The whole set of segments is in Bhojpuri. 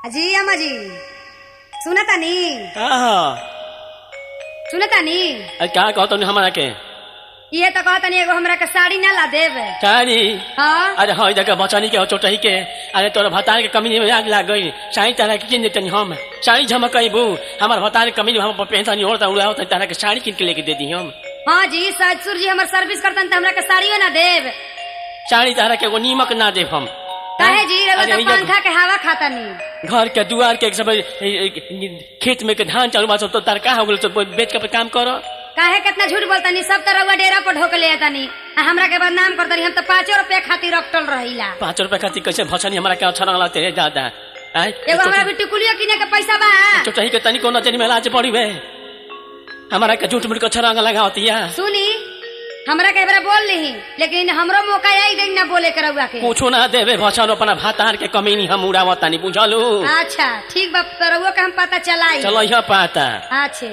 अजी अम्मा जी सुनतानी का ह? सुनतानी अरे का कहतो नहीं हमारा के ये तो कहतनी एगो हमरा के साड़ी ना ला देब साड़ी हाँ अरे हाँ इधर के बचनी के चोटही के अरे तोर भतार के कमी में आग लाग गई साड़ी तारा के किन देतनी हम साड़ी झमकईबू हमार भतार के कमी में हम पेंशन ओढ़ता उड़ावता तारा के साड़ी किन के लेके दे दी हम हाँ जी ससुर जी हमर सर्विस करतन त हमरा के साड़ियो ना देब साड़ी तारा के एगो नीमक ना देब हम काहे जी रउआ अरे तो इधर- पंखा के हवा खातानी घर के दुआर के सब ए- ए- खेत में के धान चालू बा सब तो तरका हो गेल तो बेच के काम करो काहे कितना झूठ बोलतानी सब त रउआ डेरा पर ढोक ले आतानी आ हमरा के बदनाम करतानी हम त पाँचो रुपया खातिर रखटल रहिला पाँच रुपए खातिर कैसे भसनी हमारा के अच्छा लगला तेरे दादा आय एगो हमरा भी टिकुलियो किने के पैसा बा चोटही के तनी कोनो तेरी में लाज पड़ी बे हमारा के झूठ मूठ के अच्छा रंग लगावतिया सुनी हमरा के एकरा बोल ली लेकिन हमरो मौका आई गई ना बोले के रउआ के पूछो ना देवे भसन अपना भातार के कमी नहीं हम उड़ावतानी बुझलू अच्छा ठीक बा तो रउआ के हम पता चलाई चलो यह पाता अच्छे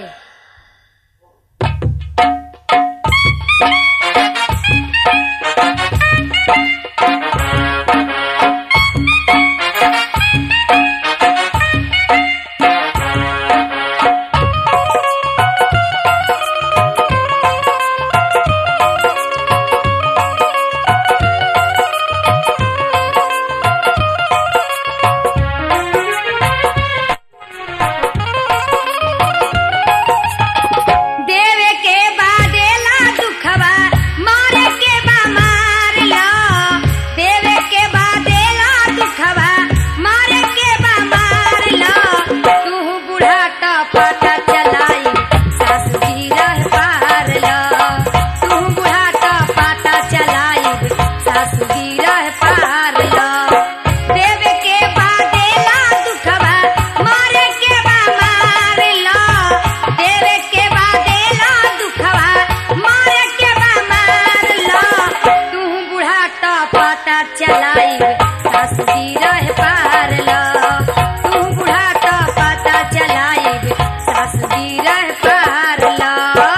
देवे के बादेला दुखवा मारे के बा मार लो देवे के बादेला दुखवा मारे के बा मार लो तू बूढ़ा तो पता चलाई सासु जी रह पार लो तू बूढ़ा तो पता चलाई सासु जी रह पार लो देवे के बादेला दुखवा मारे के बा मार लो देवे के बादेला दुखवा मारे के बा मार लो तू बूढ़ा तो पता चलाई सासु जी रह पार लो तू बूढ़ा तो पता चलाई सासु जी रह पार लो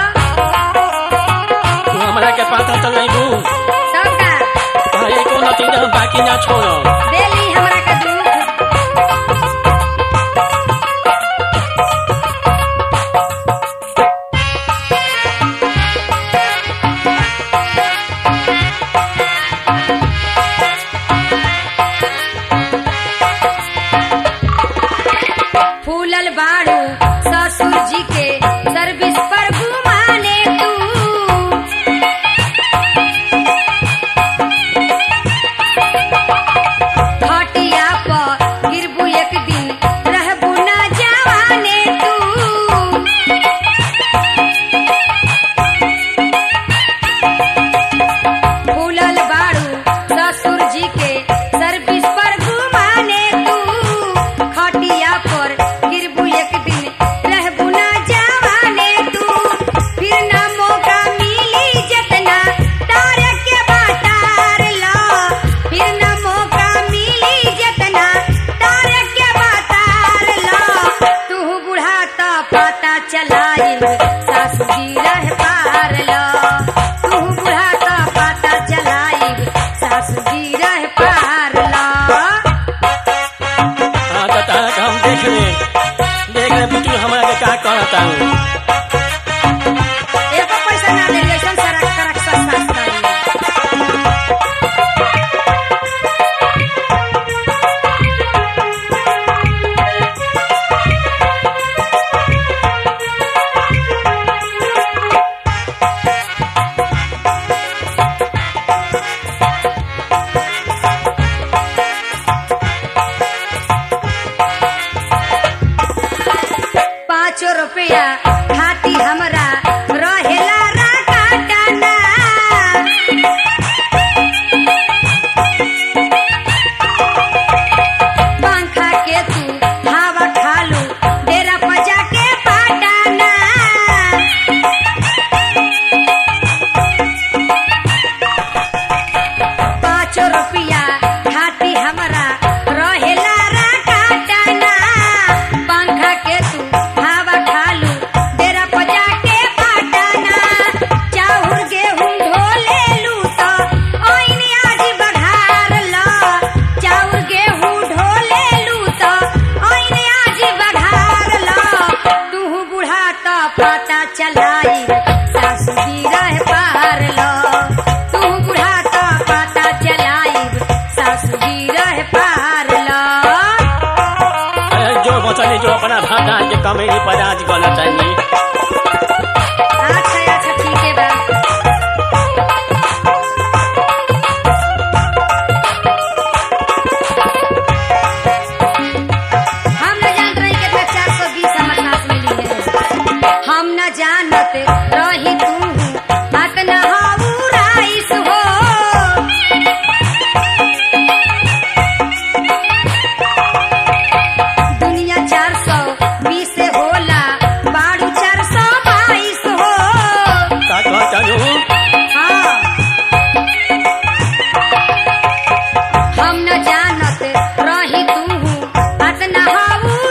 तू हमारा के पाता चल नहीं तू सबका ये कोनो चीज हम बाकी ना छोड़ो देली हमरा के दुख फूलल बाड़ू ससुर जी के सर्विस पर घुमाने तू खटिया पर गिरबू एक दिन रहबू न जवाने तू फूलल बाड़ू ससुर जी के सर्विस पर घुमाने तू खटिया पर गिरबू एक दिन रहबू न जवाने तू फिर न मौका मिली जतना तारे के बातार लो फिर न मौका मिली जतना तारे के बातार लो तू बूढ़ा तो पता चलाइल सासु जी रह पार लो तू बूढ़ा तो पता चलाइल सासु जी रह पार लो हाँ तो तारा के हम देख ले देख ले बिटू हमारा के का कहता हूँ एको पैसा ना ले ऐसन सरक सरक सस्ता सस्ता पाँचो रुपया खाती हमरा रहेला राकाटाना पंखा के तू हवा खालू डेरा पजा के पाटाना पाँचो रुपया खाती हमरा रहेला राकाटाना पंखा के तू हवा खालू पता चलाई सासू जी रह पार लो तू बुढ़ाता पता चलाई सासू जी रह पार लो अरे जो बचनी जो अपना भतार के कमेनी पर आज गलत है अच्छा अच्छा ठीक है बा हम न जान रही कितना चार सौ बीस हमर साथ मिली है हम न जानत रही तू बात न हाउ राइस हो दुनिया चार सौ बीस से होला बारू चार सौ बाईस हो का कहता हूँ हाँ। हम न जानत रही तू बात न हाउ